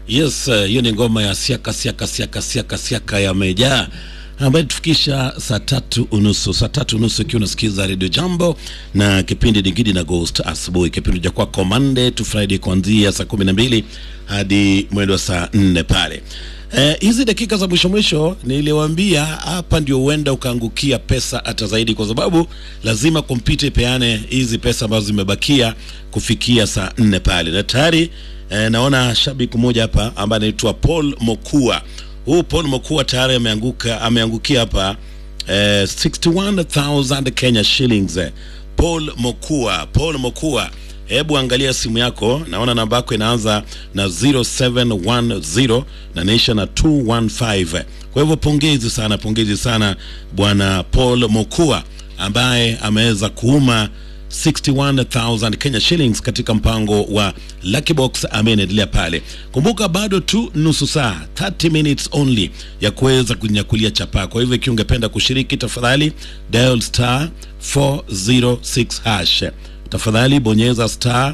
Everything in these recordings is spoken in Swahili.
Yes, hiyo uh, ni ngoma ya siaka siaka siaka siaka siaka ya Meja ambayo tufikisha saa tatu unusu saa tatu unusu ikiwa unasikiza Radio Jambo na kipindi Digidi na Ghost asubuhi, kipindi cha kwako Monday to Friday kuanzia saa kumi na mbili hadi mwendo wa saa nne pale. Hizi eh, dakika za mwisho mwisho niliwaambia hapa ndio huenda ukaangukia pesa hata zaidi, kwa sababu lazima kompyuta ipeane hizi pesa ambazo zimebakia kufikia saa nne pale, na tayari eh, naona shabiki mmoja hapa ambaye anaitwa Paul Mokua. Huu Paul Mokua tayari ameanguka ameangukia hapa eh, 61000 Kenya shillings. Paul Mokua, Paul Mokua Hebu angalia simu yako, naona namba yako inaanza na 0710 na naisha na 215. Kwa hivyo pongezi sana, pongezi sana bwana Paul Mokua ambaye ameweza kuuma 61000 Kenya shillings katika mpango wa Lucky Box ambaye inaendelea pale. Kumbuka bado tu nusu saa 30 minutes only ya kuweza kunyakulia chapa. Kwa hivyo ikiwa ungependa kushiriki, tafadhali dial star 406 hash tafadhali bonyeza star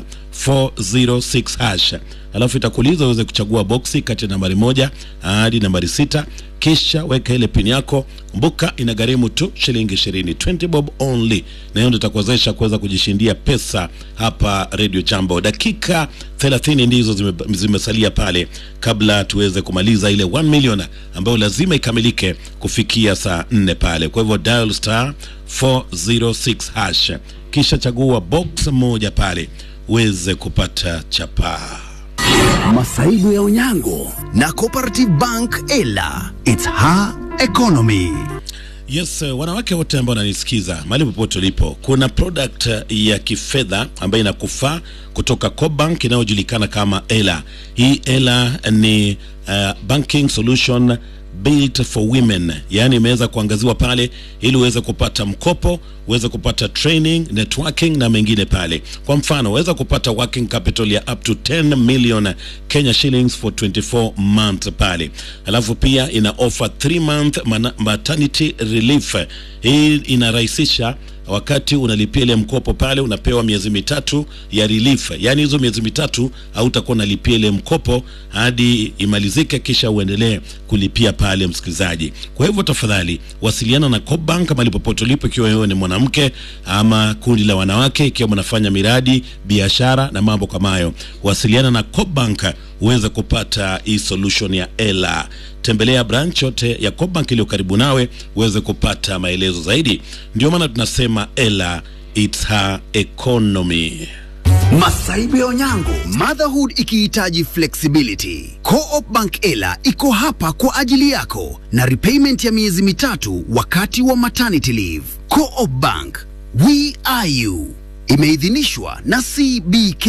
406 hash, alafu itakuuliza uweze kuchagua boksi kati ya nambari moja hadi nambari sita kisha weka ile pin yako. Kumbuka inagharimu tu shilingi ishirini, 20 bob only, na hiyo ndio itakuwezesha kuweza kujishindia pesa hapa Radio Jambo. Dakika 30 ndizo zime, zimesalia pale kabla tuweze kumaliza ile 1 million ambayo lazima ikamilike kufikia saa 4 pale. Kwa hivyo dial star 406 hash kisha chagua box moja pale uweze kupata chapaa. Masaibu ya Onyango na Cooperative Bank Ela. It's her economy. Yes, wanawake wote ambao wananisikiza mahali popote ulipo, kuna product ya kifedha ambayo inakufaa kutoka Cobank inayojulikana kama Ela. Hii Ela ni uh, banking solution built for women, yaani imeweza kuangaziwa pale ili uweze kupata mkopo, uweze kupata training, networking na mengine pale. Kwa mfano, uweza kupata working capital ya up to 10 million Kenya shillings for 24 months pale. Alafu pia ina offer 3 month maternity relief. Hii inarahisisha wakati unalipia ile mkopo pale, unapewa miezi mitatu ya relief, yaani hizo miezi mitatu hautakuwa unalipia ile mkopo hadi imalizike, kisha uendelee kulipia pale, msikilizaji. Kwa hivyo tafadhali wasiliana na Cobank mahali popote ulipo, ikiwa wewe ni mwanamke ama kundi la wanawake, ikiwa mnafanya miradi, biashara na mambo kama hayo, wasiliana na Cobank uweze kupata hii solution ya Ela. Tembelea branch yote ya Cobank iliyo karibu nawe uweze kupata maelezo zaidi. Ndio maana tunasema Ela, it's her economy. Masaibu ya Onyango, motherhood ikihitaji flexibility. Co-op Bank Ela iko hapa kwa ajili yako na repayment ya miezi mitatu wakati wa maternity leave. Co-op Bank, we are you. Imeidhinishwa na CBK.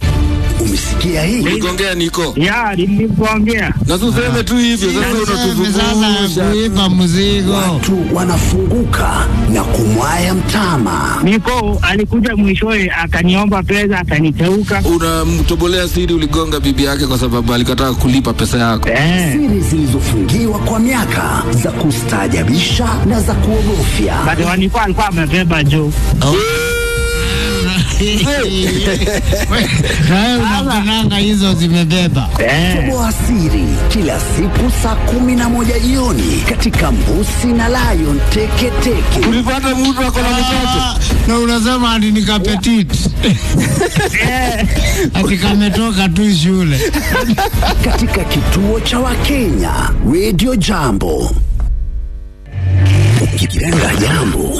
Umesikia hii? Uligongea niko. Ya, nilimgongea. Na useme tu hivyo sasa Sasa unatuzungusha. kuipa mzigo. Watu wanafunguka na kumwaya mtama. Niko alikuja mwishowe akaniomba pesa akaniteuka. Unamtobolea siri uligonga bibi yake kwa sababu alikataa kulipa pesa yako. Eh, Siri zilizofungiwa kwa miaka za kustaajabisha na za kuogofya. bado walikuwa alikuwa amebeba juu. Wewe unapendanga hizo zimebeba. Eh, Toboa siri kila siku saa kumi na moja jioni katika Mbusi na Lion Teketeke. Ulipata mtu ako na mtoto. Ah, Na unasema ati ni kapetit. Ati kametoka tu shule. katika kituo cha Wakenya Radio Jambo.